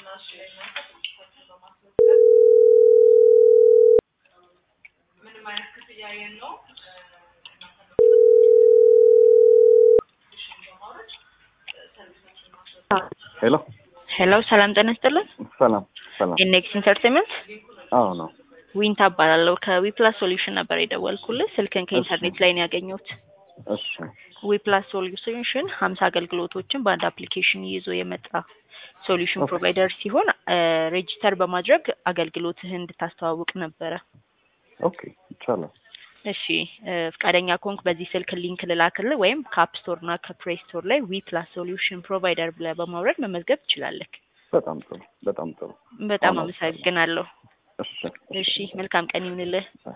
ሄሎ ሄሎ ሰላም ጤና ይስጥልን። ሰላም ሰላም። ኢኔክስ ኢንተርቴንመንት አዎ ነው። ዊንታ እባላለሁ ከዊፕላስ ሶሉሽን ነበር የደወልኩልህ። ስልክን ከኢንተርኔት ላይ ነው ያገኘሁት። እሺ ዊፕላስ ሶሉሽን ሀምሳ አገልግሎቶችን በአንድ አፕሊኬሽን ይዞ የመጣ ሶሉሽን ፕሮቫይደር ሲሆን ሬጂስተር በማድረግ አገልግሎትህን እንድታስተዋውቅ ነበረ። ኦኬ ይቻላል። እሺ እ ፈቃደኛ ከሆንክ በዚህ ስልክ ሊንክ ልላክልህ ወይም ከአፕ ስቶር እና ከፕሌይ ስቶር ላይ ዊፕላስ ሶሉሽን ፕሮቫይደር ብለህ በማውረድ መመዝገብ ትችላለህ። በጣም ጥሩ በጣም ጥሩ። በጣም አዎ። አመሰግናለሁ። እሺ እሺ መልካም ቀን ይሁንልህ።